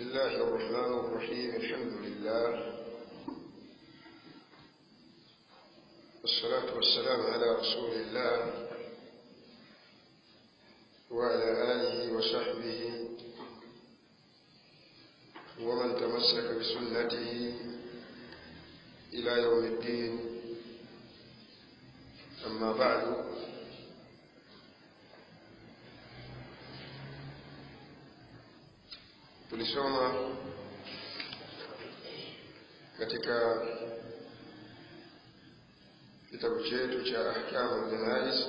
بسم الله الرحمن الرحيم الحمد لله والصلاة والسلام على رسول الله وعلى آله وصحبه ومن تمسك بسنته إلى يوم الدين أما بعد tulisoma katika kitabu chetu cha ahkamu janais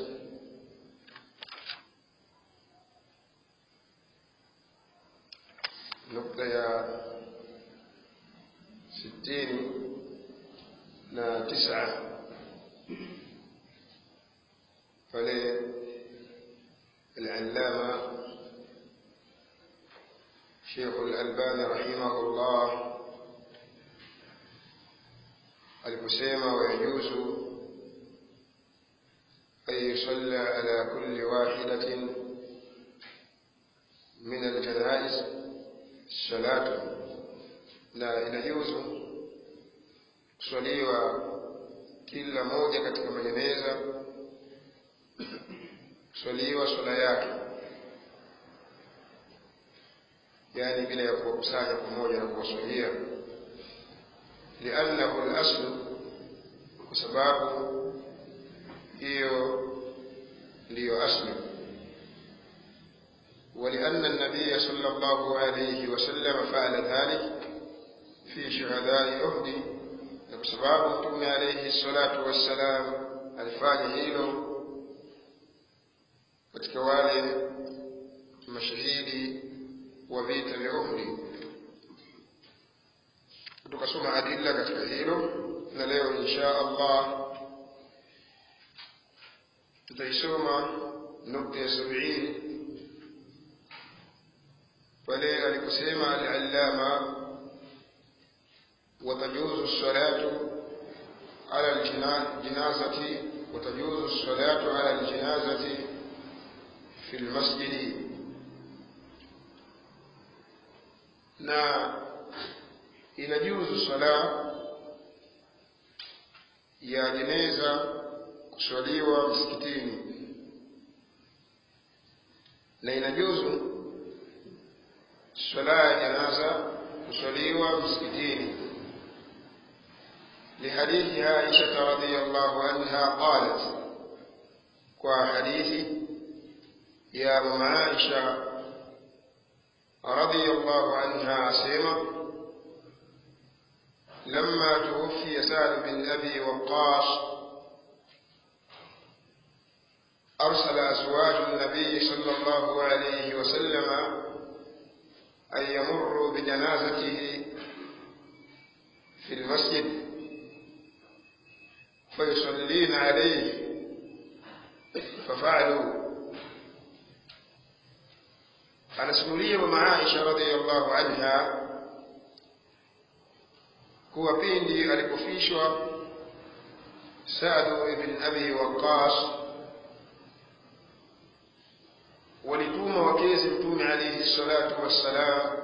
nukta ya sitini na tisa pale العلامة شيخ الألباني رحمه الله aliposema wayajuzu an yusalla ala kulli wahidatin min aljanais salatu, na inajuzu kuswaliwa kila moja katika majeneza kuswaliwa swala yake yani bila ya kuwakusanya pamoja na kuwaswalia liannahu laslu kwa sababu hiyo ndiyo asli ولأن النبي صلى الله عليه وسلم فعل ذلك في شهداء أحد بسبب متوم عليه الصلاة والسلام alifanya hilo katika wale mashahidi wa vita vya Uhud. Tukasoma adilla katika hilo, na leo insha Allah tutaisoma nukta ya sabini pale aliposema al-allama وتجوز الصلاة على الجنازة وتجوز الصلاة على الجنازة في المسجد na inajuzu sala ya jeneza kuswaliwa msikitini na inajuzu swala ya janaza kuswaliwa msikitini لحديث عائشة رضي الله عنها قالت وحديث يا مم عائشة رضي الله عنها سيما لما توفي سعد بن أبي وقاص أرسل أزواج النبي صلى الله عليه وسلم أن يمروا بجنازته في المسجد فيصلين عليه ففعلوا anasimulia mama Aisha radhiallahu anha kuwa pindi alipofishwa Saadu ibn Abi Waqqas walituma wakezi Mtume alayhi salatu wassalam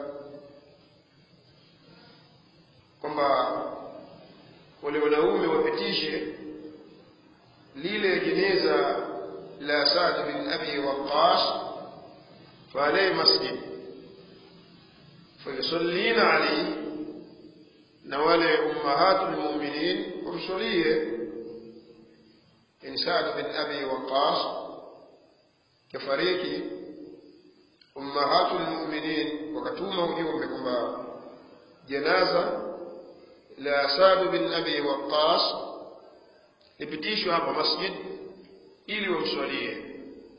kwamba wale wanaume wapitishe lile jeneza la Saad bin Abi Waqqas فعليه مسجد فيصلين عليه نوالي أمهات المؤمنين ومصليه إن سعد بن أبي وقاص كفريق أمهات المؤمنين وكتوما وجوهم بكما جنازة لا سعد بن أبي وقاص لبتيشوا هذا مسجد إلي ومصليه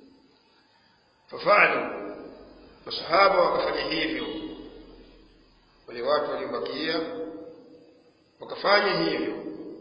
ففعلوا masahaba wakafanya hivyo wale watu waliobakia wakafanya hivyo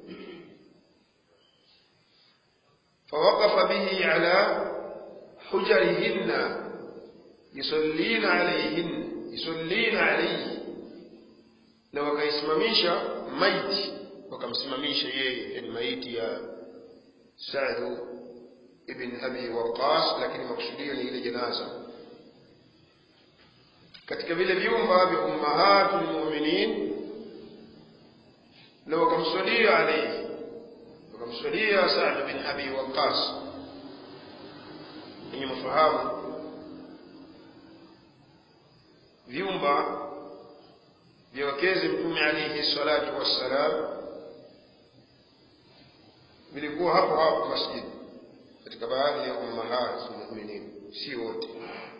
fawaqafa bihi ala hujarihinna yusallina alayhin yusallina alayhi na wakaisimamisha maiti wakamsimamisha yeye yani maiti ya Sa'd ibn Abi Waqqas lakini makusudio ni ile janaza katika vile vyumba vya ummahatul mu'minin na wakamswalia alayhi wakamswalia Sa'd bin Abi Waqqas ninyi mfahamu vyumba vya wakezi mtume alayhi salatu wassalam vilikuwa hapo hapo masjid katika baadhi ya ummahat mu'minin si wote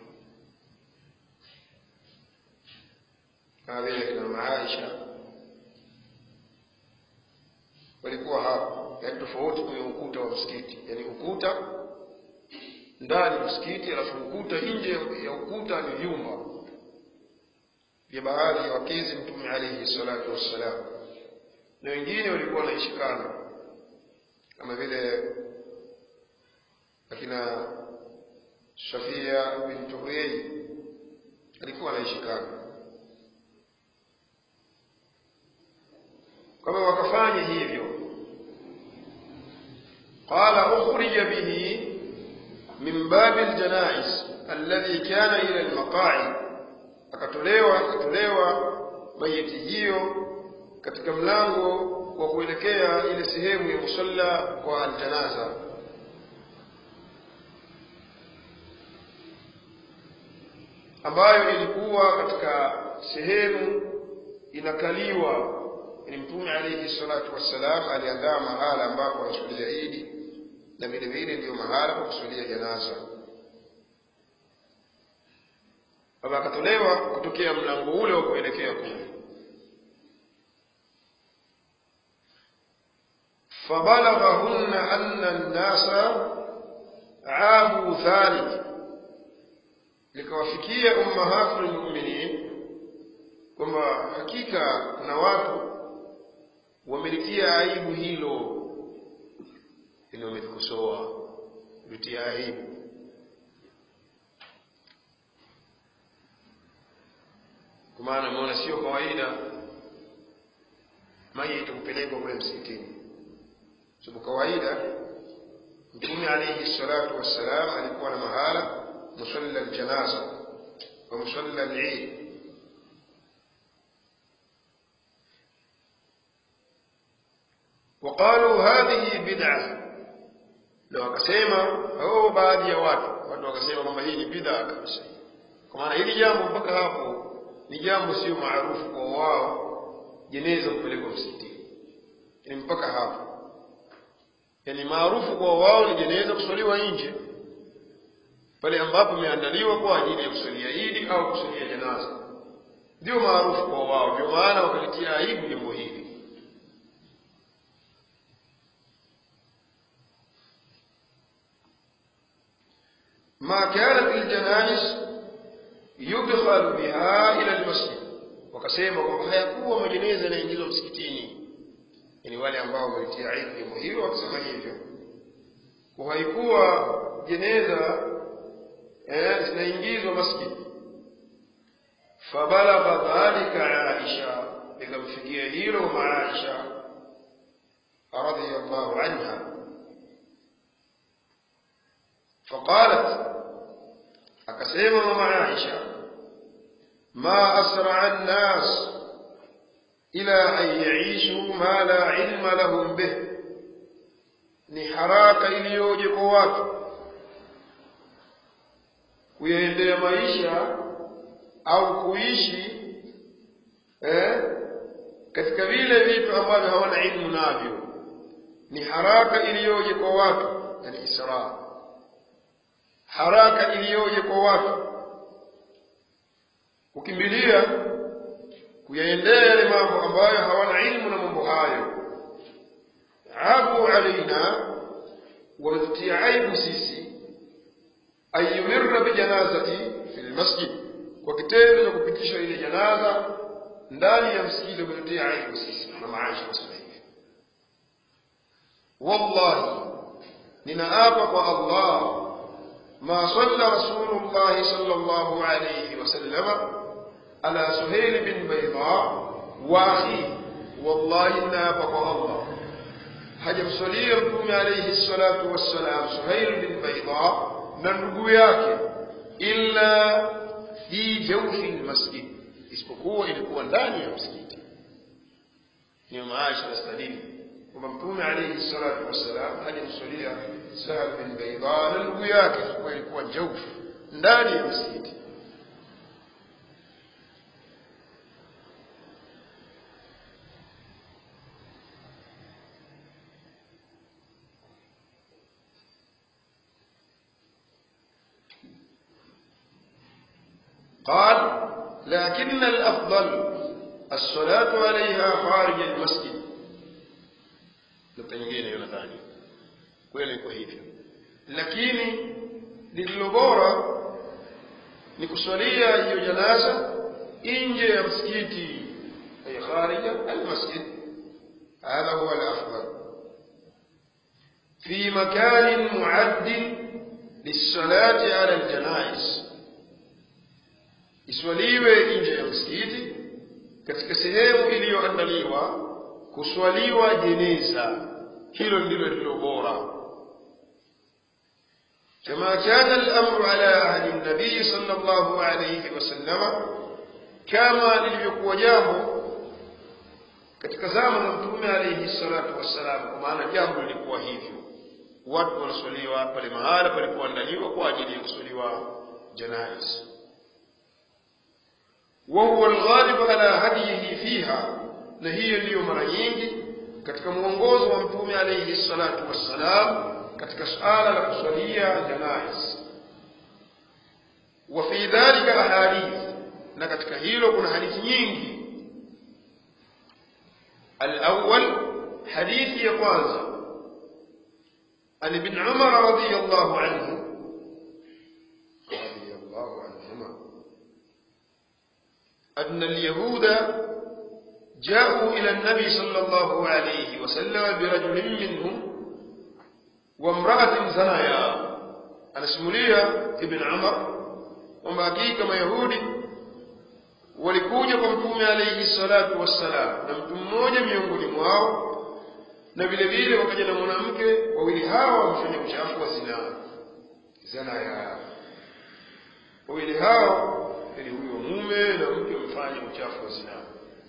kama vile kina mama Aisha walikuwa hapo yaani tofauti kwenye ukuta wa msikiti yaani ukuta ndani msikiti alafu ukuta nje ya ukuta ni vyumba vya baadhi ya wakezi mtume alayhi salatu wassalam na wengine walikuwa wanaishi kando kama vile akina Safia bintu Huyai alikuwa anaishi kando kama wakafanya hivyo qala ukhrija bihi min babi aljanais alladhi kana ila almaqa'i akatolewa akatolewa mayiti hiyo katika mlango wa kuelekea ile sehemu ya musalla kwa aljanaza ambayo ilikuwa katika sehemu inakaliwa ni mtume alayhi salatu wassalam aliandaa mahala ambapo anasulia idi na vile vile ndiyo mahala pa kusulia janaza baba akatolewa kutokea mlango ule wa kuelekea kule فبلغهن أن الناس عابوا ذلك likawafikia ummahatul mu'minin kwamba hakika kuna watu wamelitia aibu hilo ili wamelikosoa litia aibu kwa maana ameona sio kawaida maiti kupelekwa kule msikitini sababu kawaida mtume alayhi salatu wassalam alikuwa na mahala musalla aljanaza wa musalla al-eid وقالوا هذه بدعة لو akasema au baadhi ya watu watu wakasema kwamba hii ni bid'a kabisa kwa maana hili jambo mpaka hapo ni jambo sio maarufu kwa wao jeneza kupelekwa msikitini ni mpaka hapo yani maarufu kwa wao ni jeneza kuswaliwa nje pale ambapo imeandaliwa kwa ajili ya kusalia idi au kusalia janaza ndio maarufu kwa wao ndio maana wakalitia aibu jambo hili ما كانت الجنائز يدخل بها إلى المسجد wakasema kwamba hayakuwa majeneza yanaingizwa msikitini yani wale ambao wamelitia aibu jambo hilo wakasema hivyo kwa haikuwa jeneza eh, zinaingizwa masjid fabalagha dhalika aisha ikamfikia hilo ma aisha radiyallahu anha فقالت akasema mama Aisha ma asra an-nas ila an yaishu ma la ilma lahum bih ni haraka iliyoje kwa watu kuyaendea maisha au kuishi eh, katika vile vitu ambavyo hawana ilmu navyo ni haraka iliyoje kwa watu yani israa haraka iliyoje kwa watu kukimbilia kuyaendea yale mambo ambayo hawana ilmu na mambo hayo abu alaina wametutia aibu sisi ayumirra bijanazati fi lmasjid kwa kitendo cha kupitisha ile janaza ndani ya msikiti wametutia aibu sisi na maisha kusema hivi wallahi ninaapa kwa allah ما صلى رسول الله صلى الله عليه وسلم على سهيل بن بيضاء واخيه والله إنا بقى الله هجم صليكم عليه الصلاة والسلام سهيل بن بيضاء ننبو yake إلا في jawfi lmasjid isipokuwa ilikuwa ndani ya msikiti ni maisha nastadili kwamba mtume alaihi salatu wassalam alimswalia sahal bin baida na ndugu yake ilikuwa ilikuwa jawfu ndani ya msikiti قال لكن الأفضل الصلاة عليها خارج المسجد nukta nyingine hiyo nadhani kweli iko hivyo lakini lililo bora ni kuswalia hiyo janaza nje ya msikiti ay kharija almasjid hadha huwa alafdal fi makanin muaddin lisalati ala aljanais iswaliwe nje ya msikiti katika sehemu iliyoandaliwa kuswaliwa jeneza hilo ndilo lililo bora كما كان الأمر على أهل النبي صلى الله عليه وسلم كما لليكو جامو katika zama za mtume alayhi salatu wassalam kwa maana jambo lilikuwa hivyo watu wanaswaliwa pale mahala palipoandaliwa kwa ajili ya kuswaliwa janaiz وهو الغالب على هديه فيها na hiyo ndiyo mara nyingi katika mwongozo wa mtume alayhi salatu wassalam katika suala la kuswalia janais wa fi dhalika ahadith na katika hilo kuna hadithi nyingi الأول حديث يقواز عن ابن عمر رضي الله عنه رضي الله عنهما أن اليهود جاءوا إلى النبي صلى الله عليه وسلم برجل منهم وامرأة زنايا أنا سمولية ابن عمر وما كما يهودي walikuja kwa mtume alayhi salatu wassalam na mtu mmoja miongoni mwao na vile vile wakaja na mwanamke wawili hawa wamefanya uchafu wa zinaa zanaya wawili hao ili huyo mume na mke wamefanya uchafu wa zinaa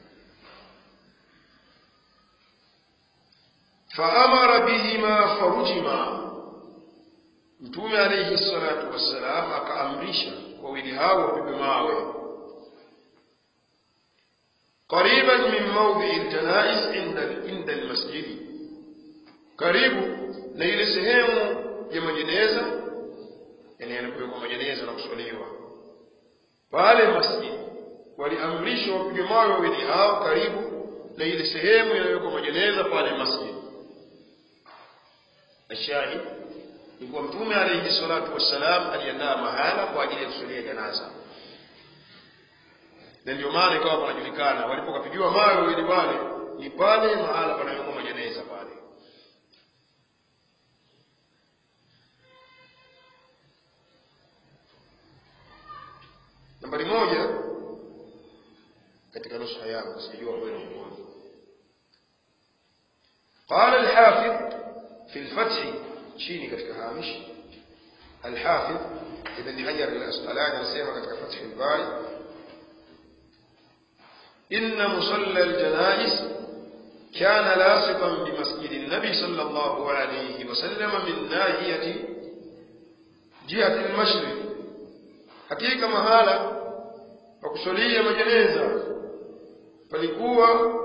faamara bihima farujima mtume alayhi salatu wassalam akaamrisha wawili hao wapigwe mawe قريبا من موضع الجنائز عند عند المسجد karibu na ile sehemu ya majeneza yani yanapowekwa majeneza na kuswaliwa pale masjid waliamrishwa wapige mawe wawili hao karibu na ile sehemu inayowekwa majeneza pale masjid ashahid ni kuwa mtume alayhi salatu wassalam aliandaa mahala kwa ajili ya kuswalia janaza na ndio maana ikawa panajulikana walipokapigiwa mawe wawili pale ni pale mahala panawekwa majeneza pale nambari moja katika nusha yangu sijua kwenu mmoja قال الحافظ في الفتح شيني katika hamish الحافظ ابن حجر الأسقلاني anasema katika فتح الباري إن مصلى الجنائز كان لاصقا بمسجد النبي صلى الله عليه وسلم من ناحية جهة المشرق حقيقة مهالة وكسولية مجنيزة palikuwa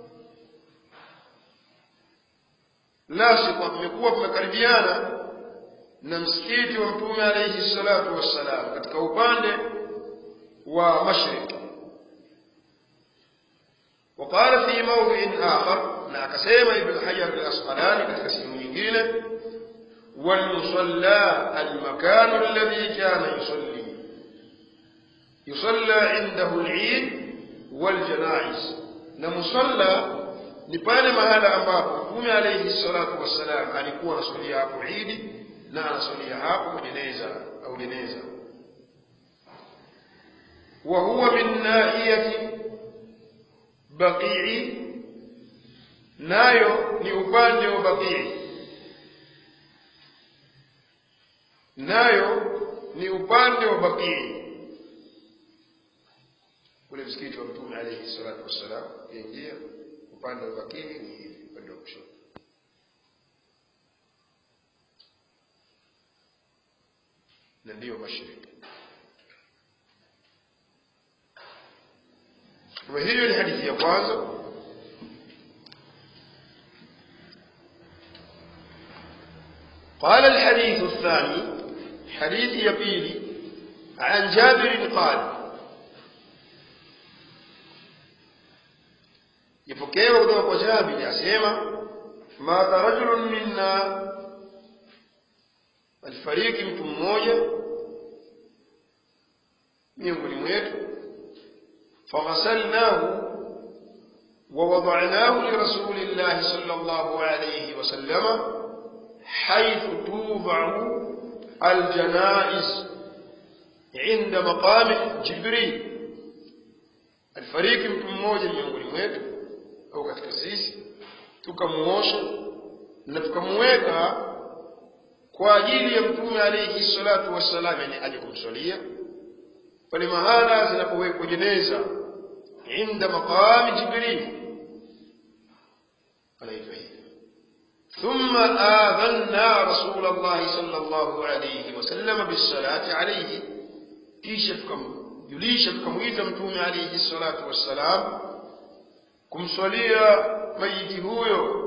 lasiqa mmekuwa kumekaribiana na msikiti wa mtume alayhi salatu wassalam katika upande wa mashriq وقال في موضع آخر لا كسيما ابن حجر الأسقلاني كتكسيم nyingine والمصلى المكان الذي كان يصلي يصلى عنده العيد والجنائز نمصلى ni pale mahala ambapo mtume alayhi salatu wassalam alikuwa anaswalia hapo idi na anaswalia hapo majeneza au jeneza wa huwa min nahiyati baqii nayo ni upande wa baqii nayo ni upande wa baqii msikiti wa mtume alaihi salatu wassalam ukiingia upande wa bakini ni hivi upande wa kushoto na ndiyo mashariki kwa hiyo ni hadithi ya kwanza قال الحديث الثاني حديث يبيلي عن جابر قال يفكيوا kutoka kwa Jabir asema madha rajulun minna alifariki mtu mmoja miongoni mwetu faghasalnahu ووضعناه لرسول الله صلى الله عليه وسلم حيث توضع الجنائز عند مقام جبريل alifariki mtu mmoja miongoni mwetu au katika sisi tukamuosha na tukamuweka kwa ajili ya mtume alayhi salatu wassalam yani aje kumswalia pale mahala zinapowekwa jeneza inda maqami jibril anaitwa hivi ثم آذنا رسول الله صلى الله عليه وسلم بالصلاة عليه kisha tukamjulisha tukamwita mtume alayhi salatu wassalam kumswalia mayiti huyo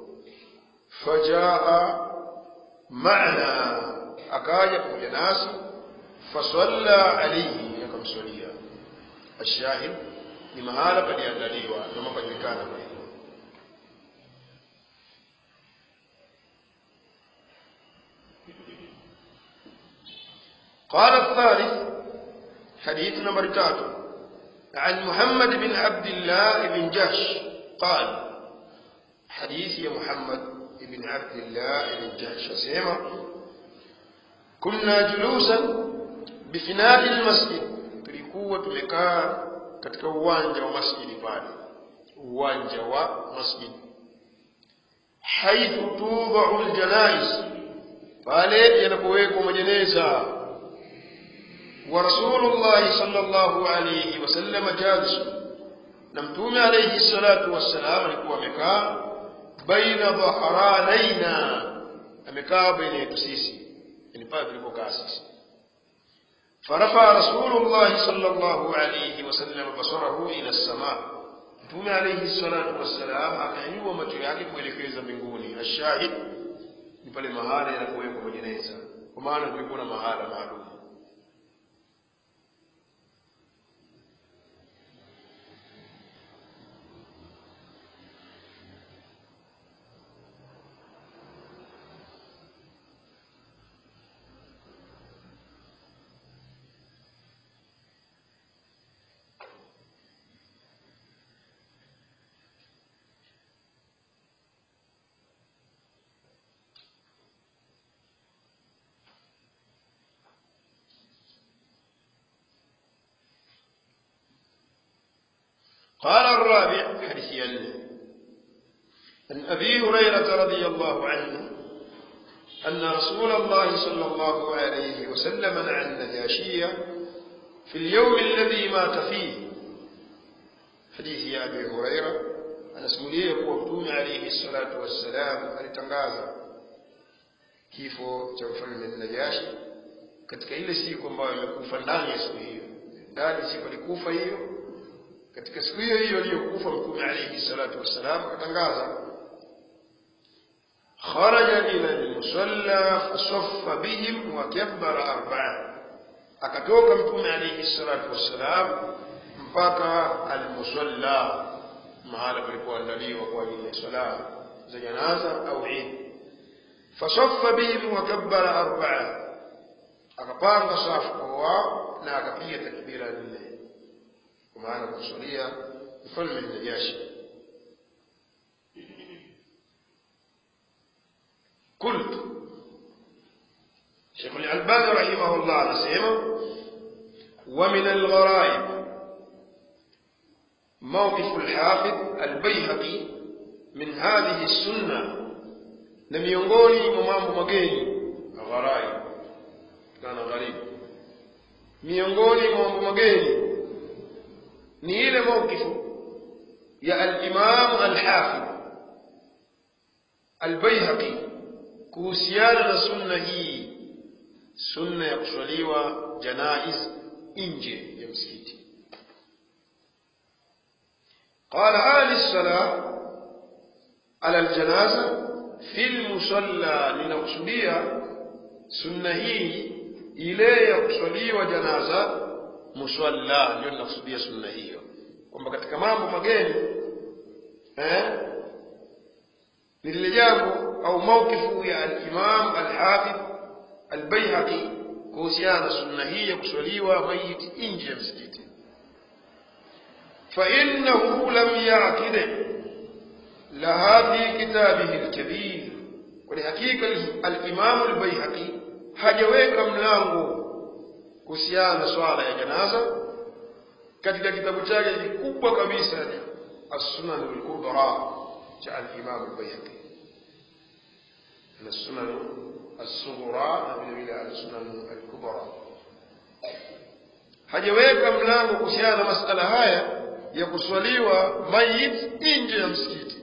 fajaa maana akaja pamoja nasi fasalla alayhi akamswalia ashahid ni mahala paliandaliwa kama pajulikana kwa hivyo قال الثالث حديث نمبر تاتو عن محمد بن عبد الله بن جهش قال حديث يا محمد بن عبد الله بن جهش سيما كنا جلوسا بفناء المسجد tulikuwa tumekaa katika uwanja wa masjidi pale uwanja wa masjidi haithu tudau ljanais pale yanapowekwa majeneza ورسول الله صلى الله عليه وسلم جالس نمتوم عليه الصلاة والسلام alikuwa amekaa baina dhahranaina amekaa baina yetu sisi yani pale tulipokaa sisi فرفع رسول الله صلى الله عليه وسلم بصره إلى السماء mtume alayhi salatu wassalam akanyanyua macho yake kuelekeza mbinguni ashahid ni pale mahala yanapowekwa majeneza kwa maana kulikuwa na mahala maalum قال الرابع حديث يلي عن أبي هريرة رضي الله عنه أن رسول الله صلى الله عليه وسلم نعى النجاشية في اليوم الذي مات فيه حديث يا أبي هريرة أنا سموليه وقتون عليه الصلاة والسلام alitangaza kifo cha mfalme Najashi katika ile siku ambayo imekufa ndani ya siku hiyo ndani siku alikufa hiyo katika siku hiyo hiyo aliyokufa mtume alayhi salatu wassalam akatangaza kharaja ila almusalla fasaffa bihim wa kabbara arba'a akatoka mtume alayhi salatu wassalam mpaka almusalla mahala palipoandaliwa kwa ajili ya swala za janaza au Eid fasaffa bihim wa kabbara arba'a akapanga safu kwa wao na akapiga takbira nne kwa maana kusulia mfalme Najashi قلت شيخ الألباني رحمه الله نسيما ومن الغرائب موقف الحافظ البيهقي من هذه السنة na miongoni mwa mambo mageni gharaib kana gharib miongoni mwa mambo mageni ni ile mawkifu ya al-Imam al-Hafidh al-Baihaqi kuhusiana na sunna hii sunna ya kuswaliwa janaiz nje ya msikiti قال آل الصلاة على الجنازة في المصلى لنقصدية سنة هي ile ya kuswaliwa janaza muswalla ndio ninakusudia sunna hiyo kwamba katika mambo mageni eh ni lile jambo au maukifu ya al-Imam al-Hafidh al-Baihaqi kuhusiana na sunna hii ya kuswaliwa maiti nje ya msikiti فإنه لم يعقد لها في كتابه الكبير ولحقيقة الإمام البيهقي hajaweka mlango kuhusiana na swala ya janaza katika kitabu chake kikubwa kabisa as-sunan al-kubra cha al-imam al-bayhaqi na sunan as-sughra na vile vile as-sunan al-kubra hajaweka mlango kuhusiana na masala haya ya kuswaliwa mayit nje ya msikiti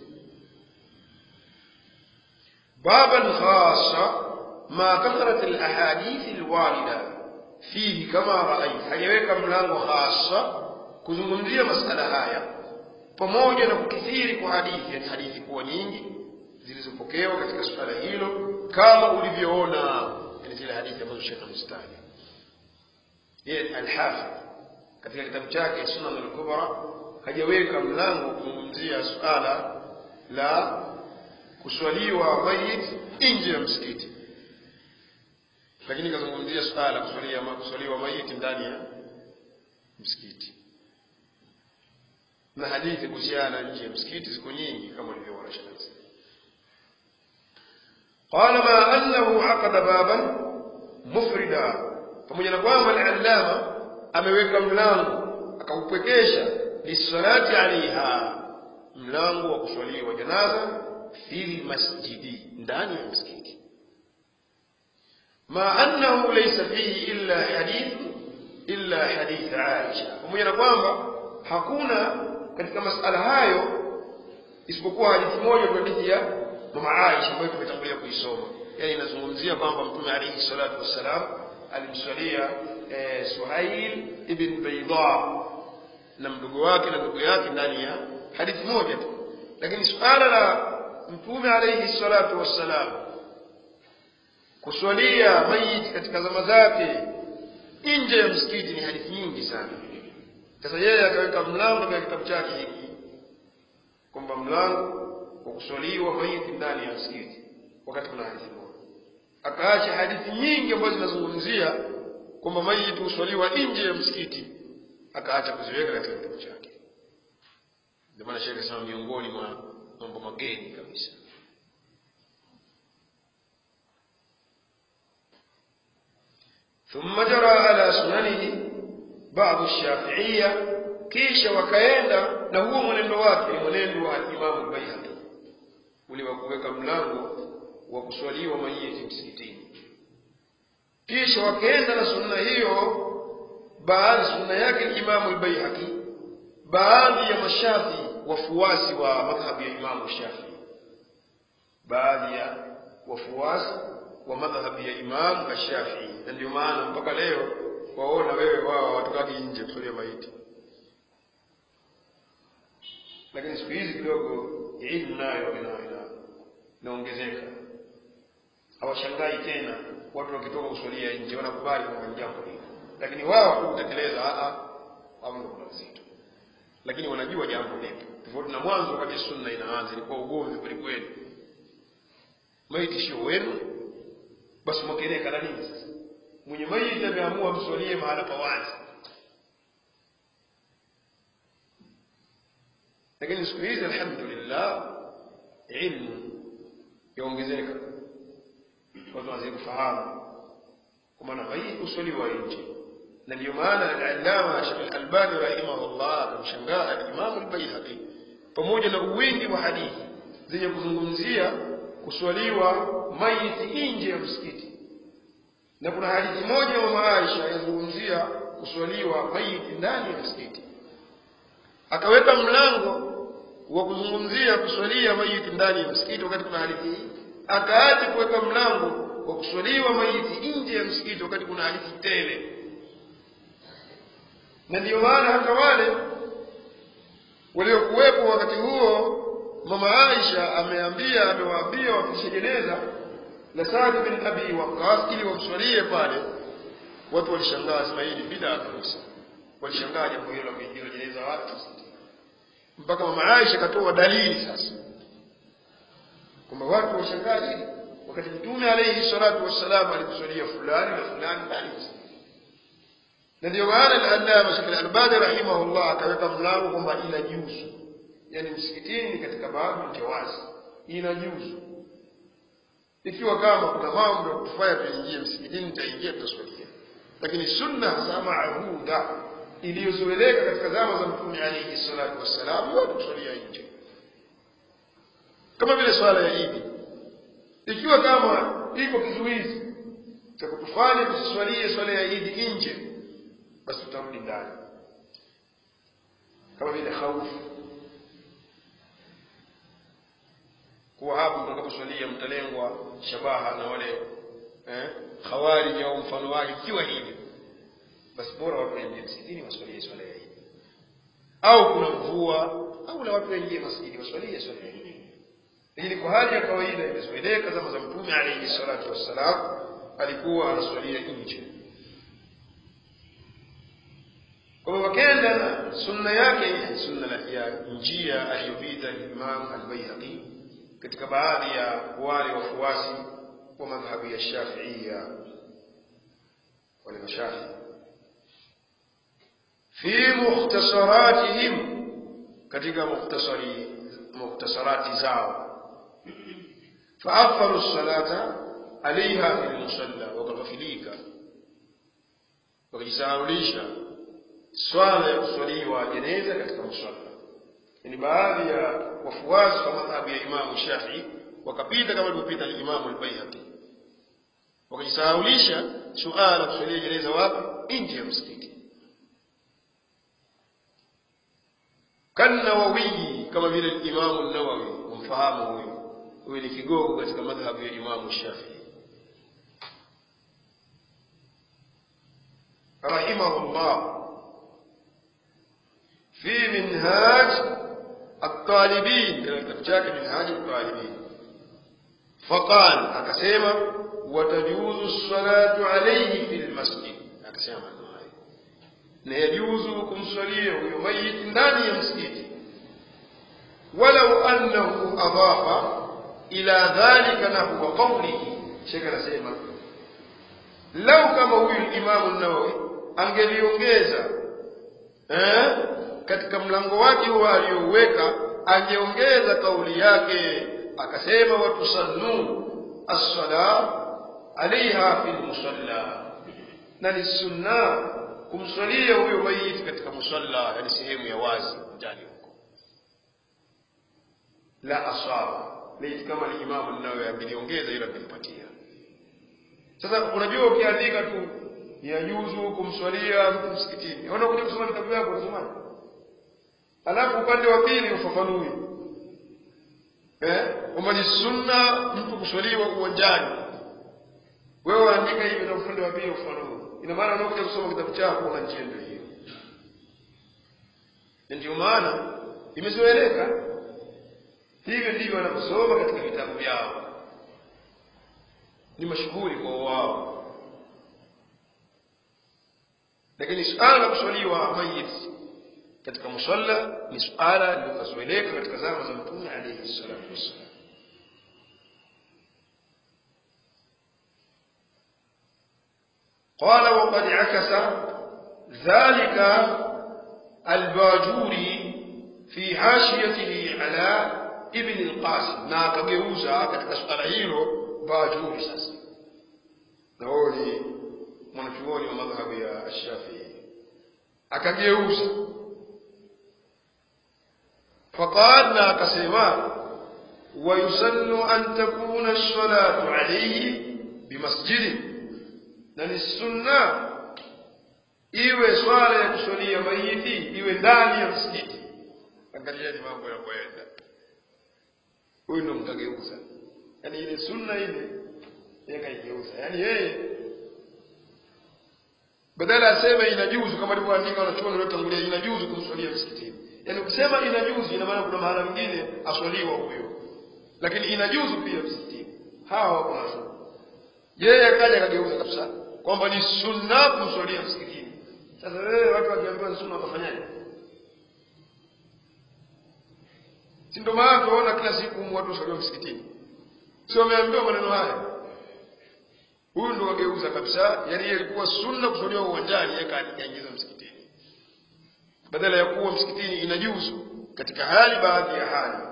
baban khasa ma kathrat alahadith alwarida fihi kama raait hajaweka mlango hasa kuzungumzia masala haya pamoja na kukithiri kwa hadithi yani hadithi kuwa nyingi zilizopokewa katika suala hilo kama ulivyoona yani zile hadithi ambazo shekhe mustani yeye alhafidh katika kitabu chake sunan al-kubra hajaweka mlango kuzungumzia suala la kuswaliwa mayit nje ya msikiti lakini kazungumzia suala la kuswalia kuswaliwa mayit ndani ya msikiti na hadithi kuhusiana nje ya msikiti ziko nyingi kama ulivyoona shamsi قال ما أنه عقد بابا مفردا pamoja na kwamba al-allama ameweka mlango akaupwekesha lisalati alaiha mlango wa kuswaliwa janaza fil masjidi ndani ya msikiti ma annahu laysa fihi illa hadith illa hadith Aisha pamoja na kwamba hakuna katika masala hayo isipokuwa hadithi moja tu hadithi ya mama Aisha ambayo tumetangulia kuisoma yani inazungumzia kwamba mtume alayhi salatu wassalam alimswalia eh, Suhail ibn Bayda na mdogo wake na ndugu yake ndani ya hadithi moja tu lakini suala la mtume alayhi salatu wassalam kuswalia mayiti katika zama zake nje ya msikiti ni hadithi nyingi sana sasa yeye akaweka mlango katika kitabu chake hiki kwamba mlango wa kuswaliwa mayiti ndani ya msikiti wakati kuna hadithi moja akaacha hadithi nyingi ambazo zinazungumzia kwamba mayiti huswaliwa nje ya msikiti akaacha kuziweka katika kitabu chake ndio maana shekhe sema miongoni mwa mambo mageni kabisa ثم جرى على سننه بعض الشافعية kisha wakaenda na huo mwenendo wake mwenendo wa Imam Baihaqi ule wa kuweka mlango wa kuswaliwa mayiti msikitini kisha wakaenda na sunna hiyo baadhi sunna yake Imam al-Baihaqi baadhi ya mashafi wafuasi wa madhhabu ya Imam Shafi baadhi ya wafuasi wa madhhabu ya Imam Shafi na ndio maana mpaka leo waona wewe wao watokaji nje kuswalia maiti lakini siku hizi kidogo ilmu nayo ina ina inaongezeka hawashangai tena watu wakitoka kuswalia nje wanakubali kwamba ni jambo hili lakini wao kutekeleza a a wao kuna uzito lakini wanajua jambo lipo tofauti na mwanzo wakati sunna inaanza ilikuwa ugomvi kweli kweli maiti sio wenu basi mwakeleka na nini sasa mwenye maiti ameamua mswalie mahala pa wazi lakini siku hizi alhamdulillah ilmu yaongezeka watu wazidi kufahamu kwa maana maiti huswaliwa nje na ndio maana al-allama Sheikh al-Albani rahimahullah akamshangaa al-Imam al-Baihaqi pamoja na uwingi wa hadithi zenye kuzungumzia kuswaliwa maiti nje ya msikiti na kuna hadithi moja ya mama Aisha yazungumzia kuswaliwa maiti ndani ya msikiti akaweka mlango wa kuzungumzia kuswalia mayiti ndani ya msikiti wakati kuna hadithi hii akaacha kuweka mlango wa kuswaliwa mayiti nje ya msikiti wakati kuna hadithi tele na ndiyo maana hata wale waliokuwepo wakati huo mama Aisha ameambia amewaambia wafikishe jeneza la Saad bin Abi Waqqas ili wamswalie pale watu walishangaa sema hii ni bid'a kabisa walishangaa jambo hilo la kuingia jeneza watu mpaka mama Aisha katoa dalili sasa kwamba watu washangaa hili wakati mtume alayhi salatu wassalam alikuswalia fulani na fulani ndani na ndio maana al-Allama Sheikh al-Albani rahimahullah akaweka mlango kwamba inajuzu yani msikitini katika baadhi jawazi inajuzu ikiwa kama kuna mambo ya kufanya tuingie msikitini tutaingia tutaswalia lakini sunna hasa maahuda iliyozoeleka katika zama za mtume alayhi salatu wassalam watu kuswalia nje kama vile swala ya Idi ikiwa kama iko kizuizi cha kutufanya tusiswalie swala ya Idi nje basi tutarudi ndani kama vile khaufu kuwa hapo mtakaposwalia mtalengwa shabaha na wale eh, khawarij au mfano wake ikiwa hivi basi bora watu waingie msikitini waswalie swala ya Idi au kuna mvua au na watu waingie masjidi waswalie swala ya Idi lakini kwa hali ya kawaida imezoeleka zama za mtume alayhi salatu wassalam alikuwa anaswalia nje kwa hivyo wakenda na sunna yake sunna ya njia aliyopita Imam al-Baihaqi katika baadhi ya wale wafuasi wa madhhabu ya Shafi'ia wale mashafi fi mukhtasaratihim katika mukhtasari mukhtasarati zao فأخروا الصلاة عليها في المصلى وكغفليك wakijisahaulisha swala ya kuswaliwa jeneza katika musalla ni baadhi ya wafuasi wa madhhabu ya Imamu Shafii wakapita kama alivyopita Imamu al-Baihaqi wakajisahaulisha suala la kuswalia jeneza wapi nje ya msikiti kannawawi kama vile Imamu an-Nawawi umfahamu huyu huyu ni kigogo katika madhhabu ya Imamu Shafii rahimahullah في منهاج الطالبين كتاب chake منهاج الطالبين فقال akasema watajuzu الصلاة عليه في المسجد akasema maneno hayo na yajuzu kumswalia huyo mayit ndani ya msikiti walau annahu adafa ila dhalika nahwa qawlihi shekh anasema lau kama huyu imamu nawawi angeliongeza eh katika mlango wake huo aliouweka angeongeza kauli yake akasema watusannu as-sala alaiha fil musalla na ni sunna kumswalia huyo maiti katika musalla yani sehemu ya wazi ndani huko la asaba laiti kama ni imamu nawe angeliongeza ila angelipatia sasa unajua ukiandika tu yajuzu kumswalia mtu msikitini unakuja kusoma kitabu yako unasomaje alafu upande wa pili ufafanui eh kwamba ni sunna mtu kuswaliwa uwanjani wewe waandika hivi na upande wa pili ufafanui ina maana unakuja kusoma kitabu chako una njia ndio hiyo ndio maana imezoeleka hivyo ndivyo wanavyosoma katika vitabu vyao ni mashughuli kwa wao lakini suala la kuswaliwa mayit katika musalla ni suala lililozoeleka katika zama za mtume alayhi salatu wassalam قال وقد عكس ذلك الباجوري في حاشيته على ابن القاسم na akageuza katika suala hilo bajuri sasa na huyo ni mwanachuoni wa madhhabu ya Shafii akageuza فقال na akasema ويسن أن تكون الصلاة عليه بمسجد na ni sunna iwe swala ya kuswalia maiti iwe ndani ya msikiti angalieni mambo yanavyoenda huyu ndo mkageuza yaani ile sunna ile yeye kaigeuza yaani yeye badala aseme inajuzu kama alivyoandika wanachuoni waliotangulia inajuzu kumswalia msikitini yaani ukisema inajuzu ina maana kuna mahala mwingine aswaliwa huyo lakini inajuzu pia msikitini hawa wako na sunna yeye akaja akageuza kabisa kwamba ni sunna kumswalia msikitini sasa wewe watu wakiambiwa ni sunna watafanyaje si ndio maana tunaona kila siku watu waswaliwa msikitini sio wameambiwa maneno haya huyu ndo wageuza kabisa yani yeye ilikuwa sunna kuswaliwa uwanjani yeye kaingiza msikitini badala ya kuwa msikitini inajuzu katika hali baadhi ya hali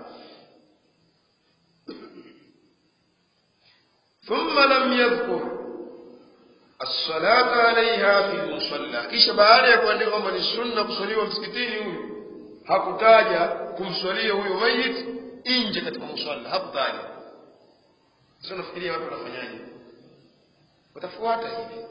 ثم لم يذكر الصلاة عليها في المصلى kisha baada ya kuandika kwamba ni sunna kuswaliwa msikitini huyu hakutaja kumswalia huyo mayit nje katika musalla hakutaja sasa nafikiria watu wanafanyaje watafuata hivi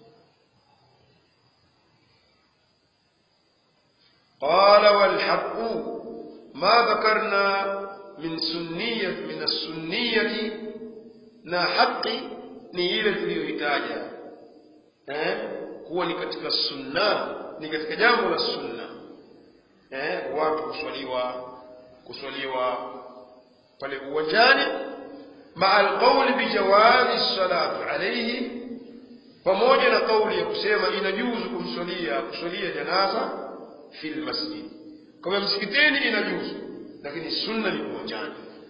قال والحق ما ذكرنا من سنية من السنية na haki ni ile tuliyoitaja eh kuwa ni katika sunna ni katika jambo la sunna eh watu kuswaliwa kuswaliwa pale uwanjani مع القول بجواز الصلاة عليه pamoja na kauli ya kusema inajuzu kumswalia kuswalia janaza fil masjid kama msikitini inajuzu lakini sunna ni uwanjani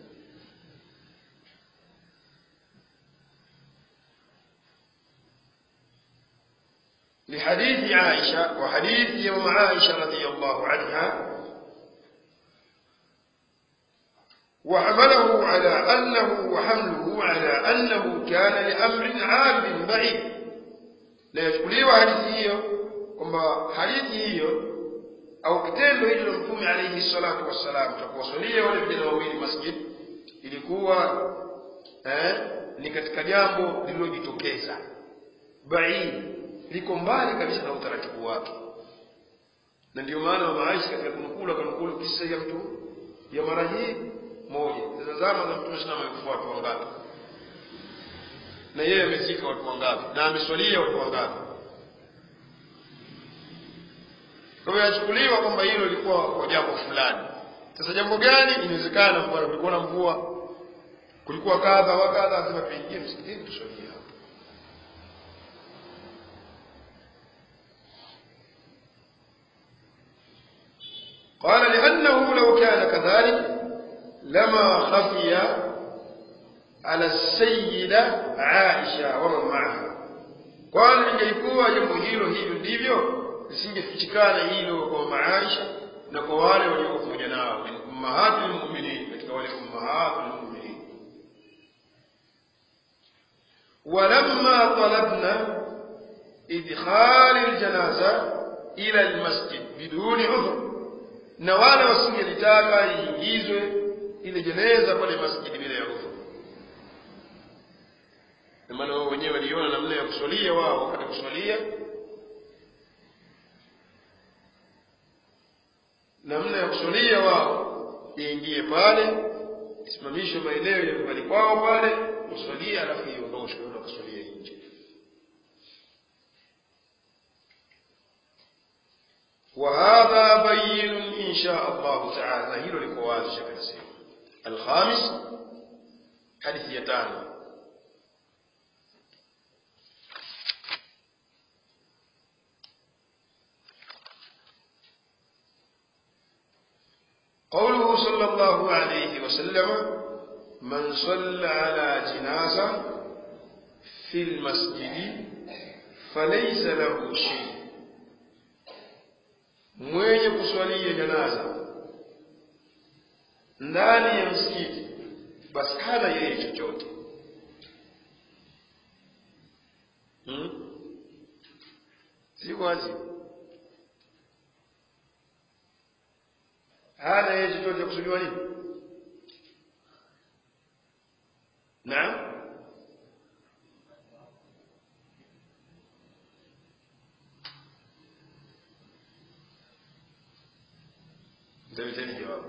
لحديث عائشة وحديث يوم عائشة رضي الله عنها وحمله على أنه وحمله على أنه كان لأمر عام بعيد لا يشكلي حديث hiyo kwamba hadithi hiyo au kitendo hicho la mtume alayhi salatu wassalam cha kuwaswalia wale vijana wawili masjid ilikuwa eh, ni katika jambo lililojitokeza baid liko mbali kabisa na utaratibu wake na ndio maana mama Aisha katika kunukula kanukulu kisa ya mtu ya mara hii moja sasa zama za mtume sana amekufa watu wangapi na yeye amezika watu wangapi na ameswalia watu wangapi kwa hiyo yachukuliwa kwamba hilo lilikuwa kwa jambo fulani sasa jambo gani inawezekana mfano kulikuwa na mvua kulikuwa kadha wa kadha lazima tuingie msikitini tuswalie hapo قال لأنه لو كان كذلك لما خفي على السيدة عائشة ومن معها kwani lingelikuwa jambo hilo hivyo ndivyo lisingefichikana hilo kwa mama Aisha na kwa wale waliokuwa pamoja nao min ummahatul mu'minin katika wale ummahatul mu'minin walamma talabna idkhal aljanaza ila almasjid biduni udhr na wale wasingelitaka iingizwe ile jeneza pale masjidi bila ya udhur na maana wao wenyewe waliona namna ya kuswalia wao wakati kuswalia namna ya kuswalia wao iingie pale isimamishwe maeneo ya nyumbani kwao pale uswalia alafu iondoshwe ndo akaswalia nje وهذا بين إن شاء الله تعالى هيلو لكواز شكل سيما الخامس حديث يتان قوله صلى الله عليه وسلم من صلى على جنازة في المسجد فليس له شيء mwenye kuswalia janaza ndani ya msikiti basi hana yeye chochote hmm? si wazi hana yeye chochote kusudiwa nini naam mtaliteni jawabu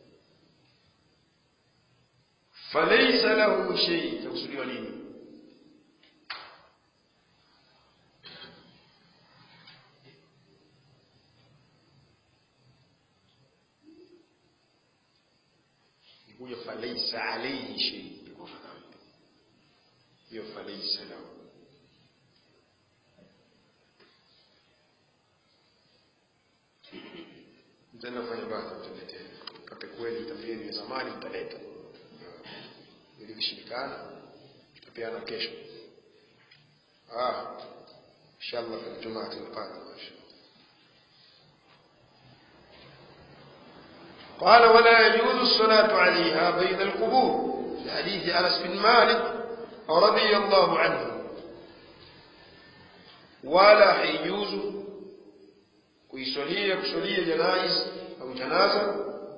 falaisa lahu shei itakusudiwa nini ikuja falaisa alaihi shei hiyo falaisa lahu mtaenda kufanya basi mtaleteni kate kweli mtapieni zamani mtaleta ili kishindikana tutapeana kesho ah inshallah fi الجمعة القادمة إن شاء الله قال ولا يجوز الصلاة عليها بين القبور في حديث أنس بن مالك رضي الله عنه ولا حيجوز kuiswalia kuswalia janaiz au janaza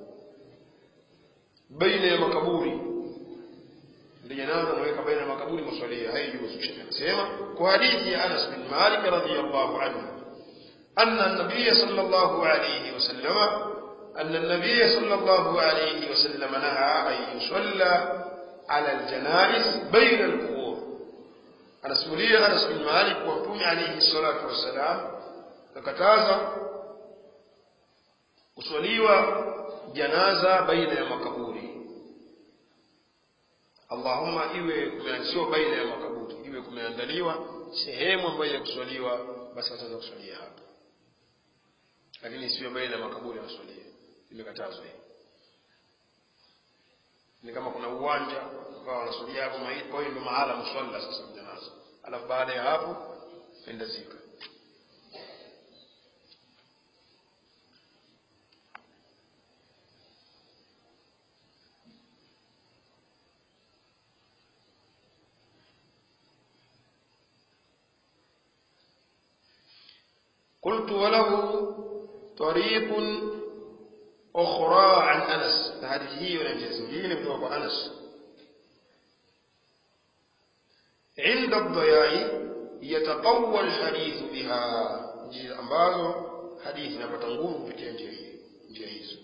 baina ya makaburi ile janaza unaweka baina ya makaburi maswalia haijuzu shekhe anasema kwa hadithi ya Anas bin Malik radhiyallahu anhu anna an-nabiy sallallahu alayhi wasallam أن النبي صلى الله عليه وسلم نهى أن يصلى على الجنائز بين القبور أنا سمولي أنس بن مالك ومتوم عليه الصلاة والسلام فكتازا kuswaliwa janaza baina ya makaburi allahumma iwe kumeanziwa baina ya makaburi iwe kumeandaliwa sehemu ambayo ya kuswaliwa basi wataweza kuswalia hapo lakini isiwe baina ya makaburi waswalie imekatazwa hiyo ni kama kuna uwanja ukawa wanaswalia hapo maiti kwa hiyo ndio mahala mswalla sasa janaza alafu baada ya hapo enda zika قلت وله طريق أخرى عن أنس هذه هي ونجزمين بن أنس عند الضياء يتقوى الحديث بها njia ambazo hadithi inapata nguvu kupitia njia hii njia hizo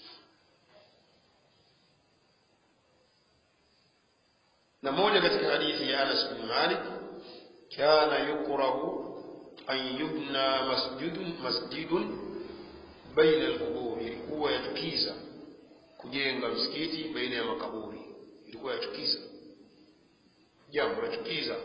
na moja katika hadithi ya Anas bin Malik kana yukrahu an yubna masjidun masjidun baina alqubur ilikuwa yachukiza kujenga msikiti baina ya makaburi ilikuwa yachukiza jambo lachukiza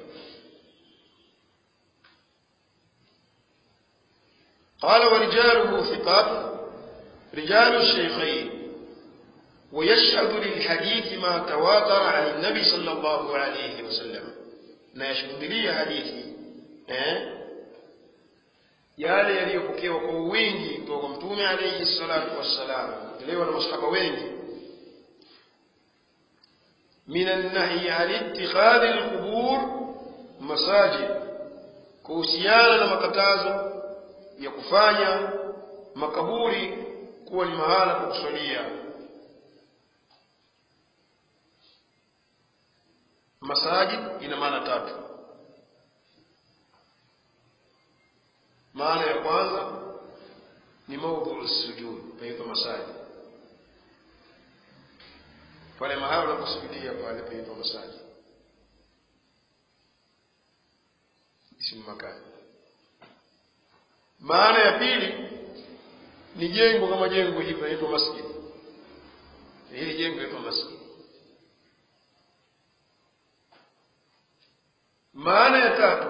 قال ورجاله ثقات رجال الشيخين ويشهد للحديث ما تواتر عن النبي صلى الله عليه وسلم na yashuhudilia hadithi eh? yale yaliyopokewa kwa wingi kutoka kwa mtume alayhi salatu wassalam elewa na masahaba wengi min annahyi an ittikhadhi alqubur masajid kuhusiana na makatazo ya kufanya makaburi kuwa ni mahala pa kuswalia masajid ina maana tatu maana ya kwanza ni maudhu sujud paitwa masajid pale mahala unaposujudia pale paitwa masajid ismu makani maana ya pili ni jengo kama jengo hili linaitwa masjid hili jengo linaitwa masjid maana ya tatu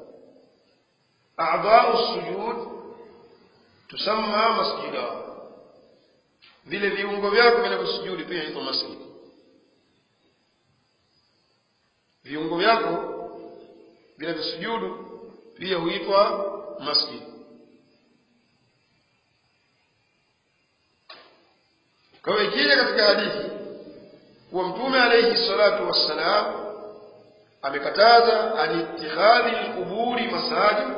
a'dha'u sujud tusamma masjida vile viungo vyako vinavyosujudi pia inaitwa masjid viungo vyako vinavyosujudu pia huitwa masjid kwa hiyo ikija katika hadithi kuwa mtume alayhi salatu wassalam amekataza anitikhadhi alquburi masajid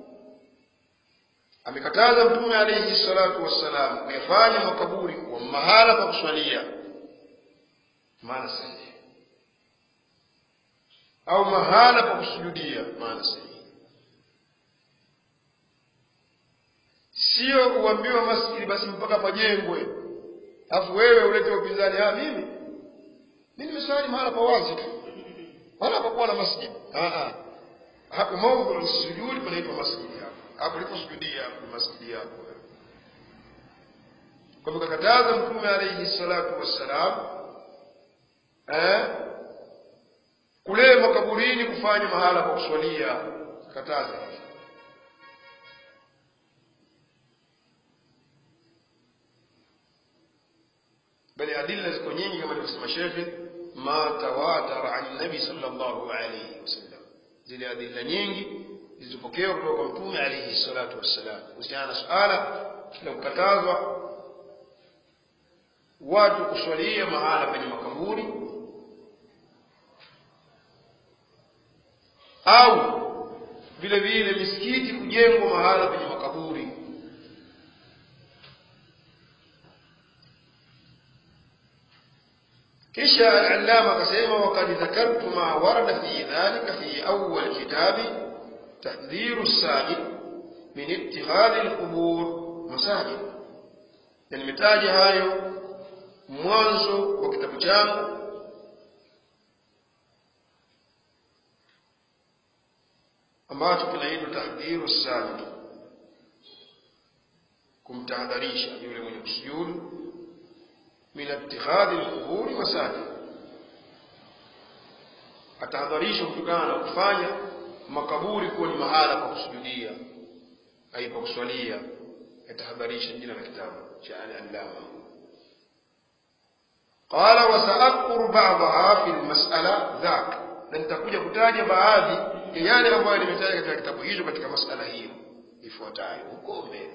amekataza mtume alayhi salatu wassalam kuyafanya makaburi kuwa mahala pa kuswalia maana sahihi au mahala pa kusujudia maana sahihi sio uambiwa masjidi basi mpaka pajengwe alafu wewe ulete upinzani ah mimi mimi nimeswali mahala pa wazi tu wala hapakuwa na masjid ah ah hapo mawdhu sujudi panaitwa masjid hapo hapo uliposujudia hapo ni masjid yako kwa hivyo kakataza mtume alayhi salatu wassalam eh kule makaburini kufanya mahala pa kuswalia kataza bali adilla ziko nyingi kama alivyosema shekhe ma tawatara an nabi sallallahu alayhi wasallam zile adilla nyingi zilizopokewa kutoka kwa mtume alayhi salatu wassalam kuhusiana na suala la kukatazwa watu kuswalia mahala penye makaburi au vile vile misikiti kujengwa mahala penye makaburi kisha al-allama akasema waqad dhakartu ma warada fi dhalika fi awwal kitabi tahdhiru as-sa'i min ittikhadhi al-qubur masajid na nimetaja hayo mwanzo wa kitabu changu ambacho kinaitwa tahdhiru as-sa'i kumtahadharisha yule mwenye kusujudu min ittikhadhi al-quburi masajid atahadharishwa kutokana na kufanya makaburi kuwa ni mahala pa kusujudia ai pa kuswalia yatahadharisha jina la kitabu cha al-allama qala wa sa'adhkuru ba'daha fi al-mas'ala dhak na nitakuja kutaja baadhi ya yale ambayo nimetaja katika kitabu hicho katika masala hiyo ifuatayo huko mbele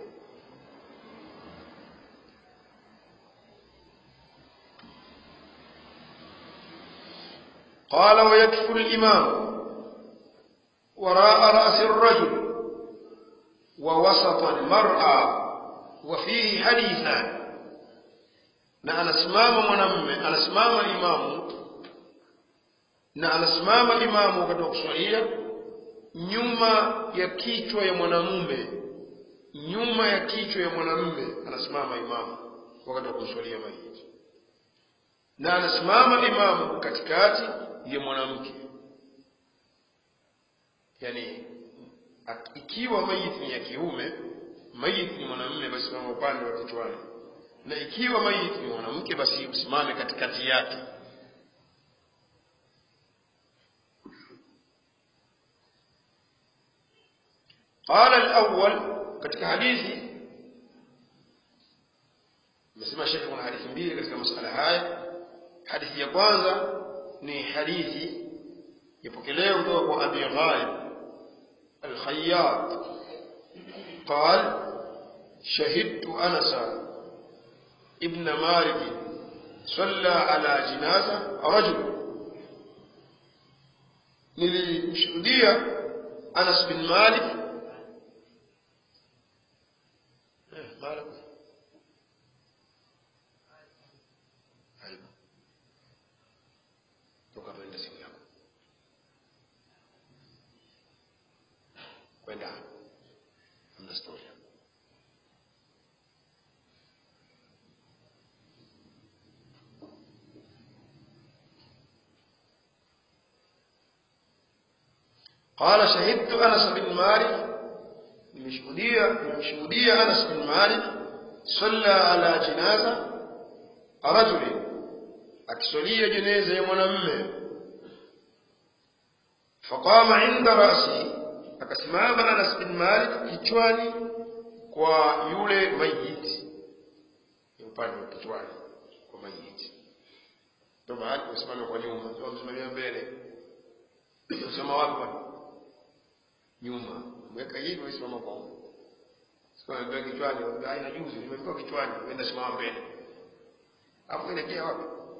قال ويكفر الإمام وراء رأس الرجل ووسط المرأة وفيه حديثان na anasimama mwanamume anasimama imamu na anasimama imamu wakati wa kuswalia nyuma ya kichwa ya mwanamume nyuma ya kichwa ya mwanamume anasimama imamu wakati wa kuswalia maiti na anasimama imamu katikati ya mwanamke yani ikiwa maiti ni ya kiume maiti ni mwanamume basi simama upande wa kichwani na ikiwa maiti ni mwanamke basi usimame katikati yake قال الأول katika hadithi amesema shekhe kuna hadithi mbili katika masala haya hadithi ya kwanza ni hadithi yapokelewa kutoka kwa Abi Ghalib al-Khayyat قال شهدت أنس ابن مالك صلى على جنازة رجل nilimshuhudia Anas bin Malik eh Malik aibu toka kwenda simu yako kwenda amna story قال شهدت أنس بن مالك nimeshuhudia nimemshuhudia Anas bin Malik salla ala jinaza rajuli akiswalia jeneza ya mwanamume faqama inda rasi akasimama Anas bin Malik kichwani kwa yule mayiti upande wa kichwani kwa mayiti ndio mahali kusimama kwa nyuma ndio msimamia mbele usema wapi nyuma mweka hivi usimama kwa huko sio mbele kichwani haina juzi nimetoka kichwani uenda simama mbele hapo inaelekea wapi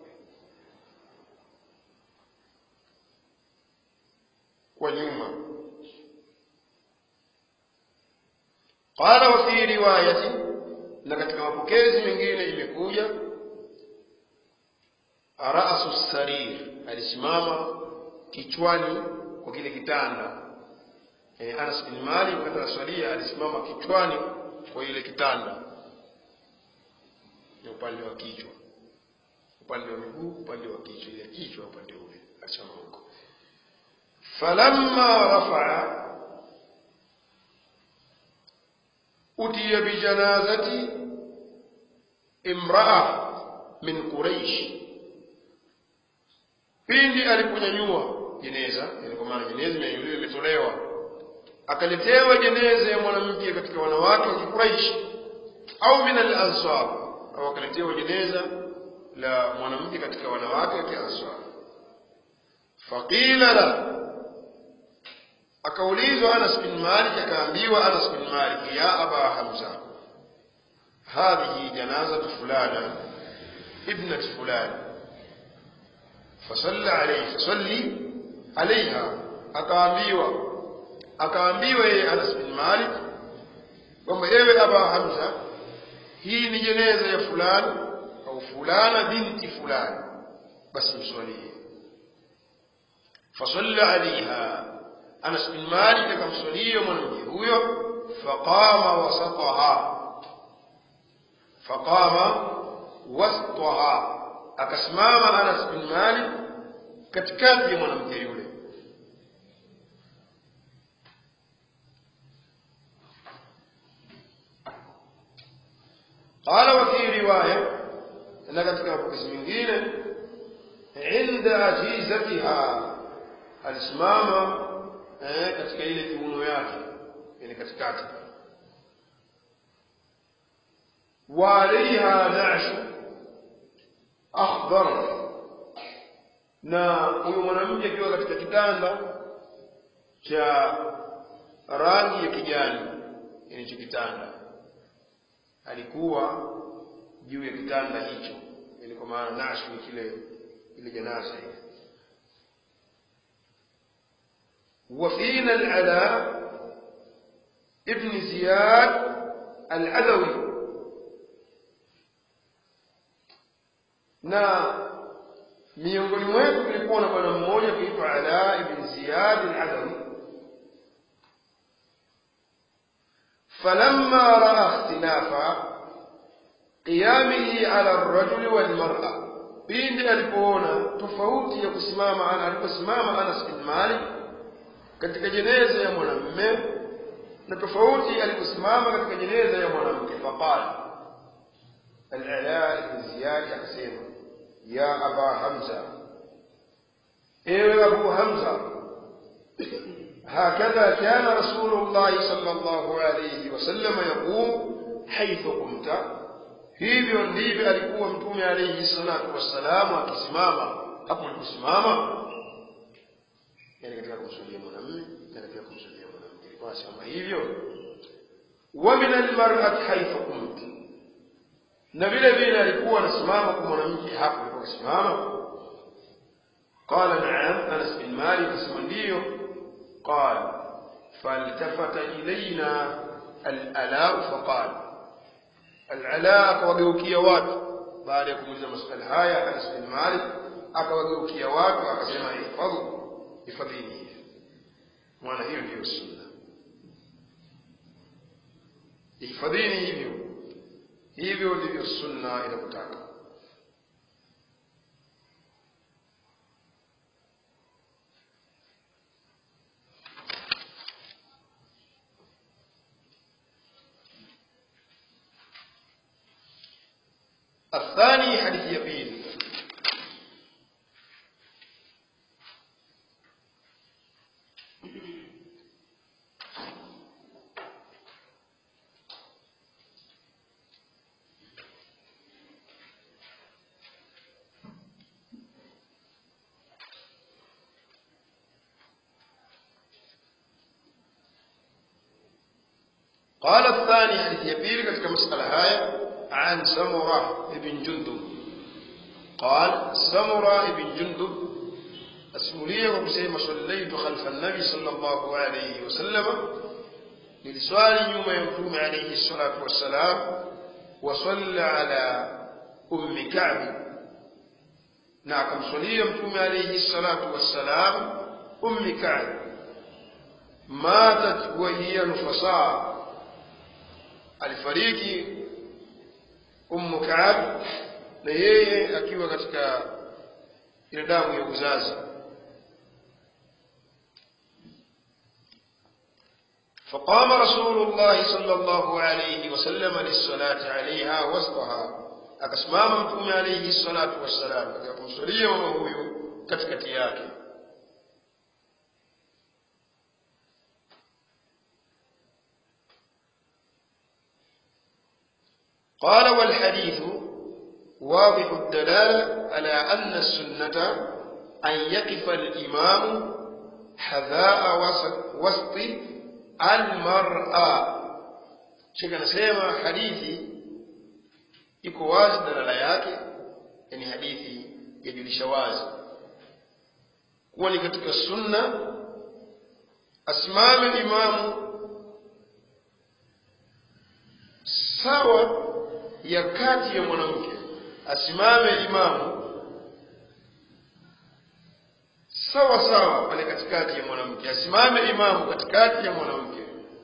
kwa nyuma qala wa fi riwayati na katika mapokezi mengine imekuja ra'su sarir alisimama kichwani kwa kile kitanda yani Anas bin Malik wakati anaswalia alisimama kichwani kwa ile kitanda upande wa kichwa upande wa miguu upande wa kichwa ile kichwa upande ule achama huko falamma rafaa utiya bijanazati imraa min quraish pindi aliponyanyua jeneza yani kwa maana jeneza imenyanyuliwa imetolewa akaletewa jeneza ya mwanamke katika wanawake wa kikuraishi au min al-ansar au akaletewa jeneza la mwanamke katika wanawake wa kiansar faqila la akaulizwa Anas bin Malik akaambiwa Anas bin Malik ya aba Hamza hadhihi janazatu fulana ibnat fulan فصلى عليه فصلي عليها akaambiwa akaambiwa yeye Anas bin Malik kwamba ewe Aba Hamza hii ni jeneza ya fulani au fulana binti fulani basi mswalie fasalla alaiha Anas bin Malik akamswalia mwanamke huyo faqama wasataha faqama wasataha akasimama Anas bin Malik katikati ya mwanamke yule قال وفي رواية na katika mapokezi mengine inda ajizatiha alisimama eh, katika ile kiuno yake yani katikati wa alaiha nashu akhdar na huyo mwanamke akiwa katika kitanda cha rangi ya kijani yani hicho kitanda alikuwa juu ya kitanda hicho yani kwa maana nashu ni kile ile janaza ile وفينا العلاء ابن زياد العدوي na miongoni mwetu kulikuwa na bwana mmoja kuitwa Ala ibn Ziyad al-Adawi falamma raa ikhtilafa qiyamihi ala ar-rajuli wal mar'a pindi alipoona tofauti ya kusimama ana aliposimama Anas bin Malik katika jeneza ya mwanamume na tofauti aliposimama katika jeneza ya mwanamke faqala al-Ala ibn Ziyad akasema ya aba hamza ewe abu hamza هكذا كان رسول الله صلى الله عليه وسلم يقوم حيث قمت hivyo ndivyo alikuwa mtume alayhi salatu wassalamu akisimama hapo aliposimama yani katika kumswalia mwanamume na katika kumswalia mwanamke alikuwa anasema hivyo wa min almar'ati haythu kumt na vile vile alikuwa anasimama kwa mwanamke hapo alikuwa akisimama qala na'am Anas bin Malik asema ndio qala faltafata ilaina al-ala faqala al-ala akawageukia watu baada ya kumuuliza maswali haya Anas bin Malik akawageukia watu akasema ihfadhu hifadhini mwana hiyo ndiyo sunna ihfadhini hivyo hivyo ndivyo sunna inakutaka الثاني حديث يقين قال الثاني حديث يبيل katika مسألة هاي عن سمرة بن جندب قال سمرة بن جندب أسمولية وكسيما صليت خلف النبي صلى الله عليه وسلم للسؤال يوم يمتوم عليه الصلاة والسلام وصلى على أم كعب نعم صلي يمتوم عليه الصلاة والسلام أم كعب ماتت وهي نفصاء alifariki ummu Ka'ab na yeye akiwa katika ile damu ya uzazi فقام رسول الله صلى الله عليه وسلم للصلاة عليها وسطها akasimama mtume alayhi salatu wassalam katika kumswalia mama huyu katikati yake قال والحديث واضح الدلالة على أن السنة أن يقف الإمام حذاء وسط, وسط المرأة شيخ نسيما حديثي iko wazi dalala yake yani hadithi yajulisha wazi kuwa ni katika sunna asimame imamu sawa ya kati ya mwanamke asimame imamu sawa sawa pale katikati ya mwanamke asimame imamu katikati ya mwanamke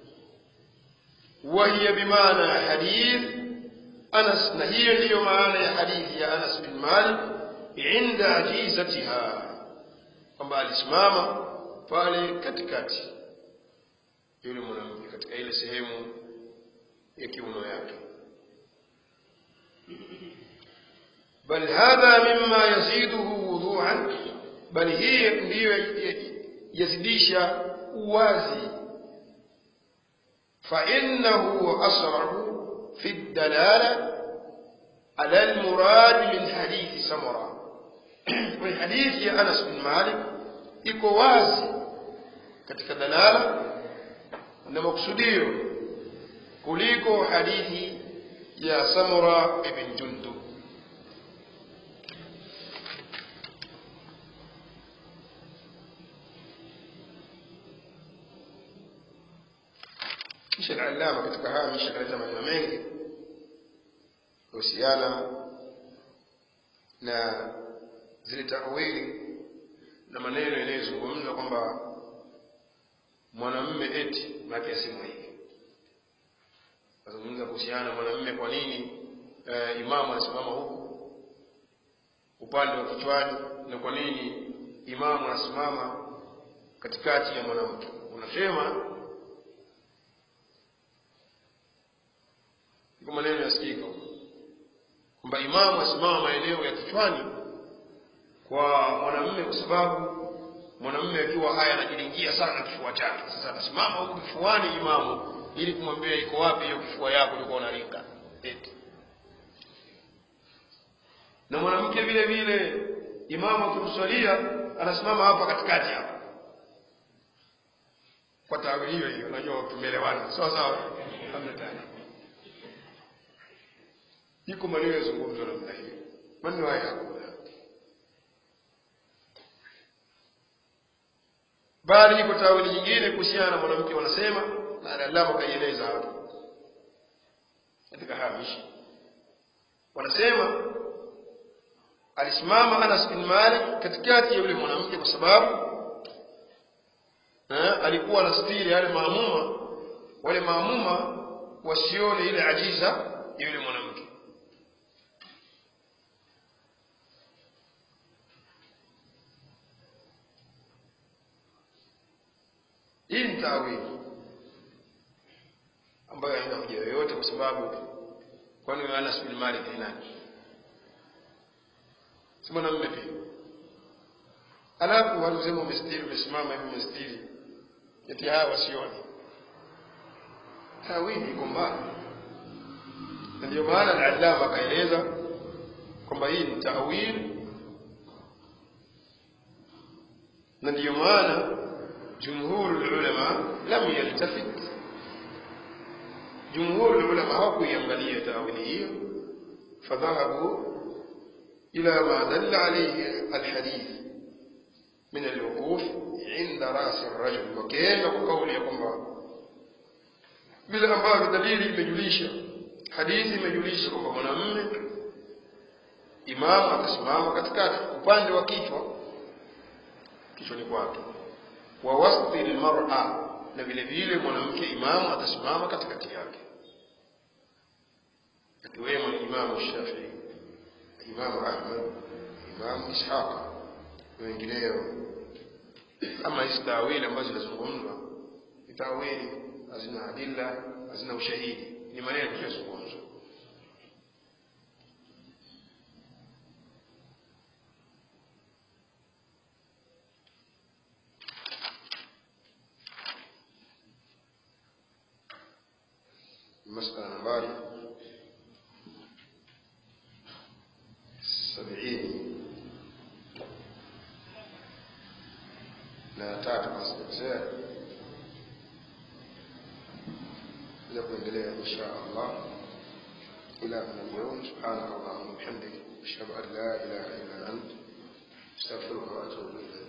wahiya bimaana hadith Anas na hiyo ndiyo maana ya hadithi ya Anas bin Malik inda ajizatiha kwamba alisimama pale katikati yule mwanamke katika ile sehemu ya kiuno yake bal hadha mimma yaziduhu wudu'an bali hii ndiyo yazidisha uwazi fa innahu asrahu في الدلالة على المراد من حديث سمرة من حديث يا أنس بن مالك iko wazi katika dalala na maksudio kuliko hadithi ya Samura ibn Jundub kisha al-allama katika haya mishakaleta maneno mengi kuhusiana na zile tawili na maneno yanayozungumza kwamba mwanamume eti maake asimwa hivi azungumza kuhusiana na mwanamume kwa nini e, imamu anasimama huku upande wa kichwani na kwa nini imamu anasimama katikati ya mwanamke unasema iko maneno yasikika kwamba imamu asimama maeneo ya kichwani kwa mwanamume kwa sababu mwanamume akiwa haya anajilingia sana kifua chake sasa atasimama huku kifuani imamu ili kumwambia iko wapi hiyo kifua yako ulikuwa unalinga eti na mwanamke vile vile imamu akimswalia anasimama hapa katikati hapa kwa tawili hiyo hiyo unajua tumeelewana sawa sawa hamna tani iko maneno yazungumzwa namna hiyo maneno haya hakuna bali iko tawili nyingine kuhusiana na mwanamke wanasema na alama kaieleza hapo katika hamishi wanasema alisimama Anas bin Malik katikati ya yule mwanamke kwa sababu eh, alikuwa anastiri yale maamuma wale maamuma wasione ile ajiza ya yule mwanamke hii ni tawili ambayo haina hoja yoyote kwa sababu kwani wewe Anas bin Malik ni nani si mwanamume pia alafu wanasema umestiri umesimama hivi umestiri eti hawa wasione tawili iko mbali na ndio maana al-allama akaeleza kwamba hii ni tawili na ndiyo maana jumhuru ulama lam yaltafit jumhuru ulama hawakuiangalia tawili hiyo fadhahabu ila ma dalla alayhi alhadith min alwuquf inda ras arrajul wakaenda kwa kauli ya kwamba vile ambavyo dalili imejulisha hadithi imejulisha kwamba mwanamume imamu atasimama katikati upande wa kichwa kichwani kwake wa wasti almar'a na vile vile mwanamke imamu atasimama katikati yake akiwemo Imamu Shafii, Imamu Ahmad, Imamu Ishaqa na wengineo. Ama hizi tawili ambazo zinazungumzwa ni tawili hazina adilla, hazina ushahidi, ni maneno tunayozungumzwa. مسألة نمبر سبعين na tatu kasijakosea kuja kuendelea insha allah ila اليوم سبحانك اللهم وبحمدك اشهد ان لا اله الا انت استغفرك واتوب اليك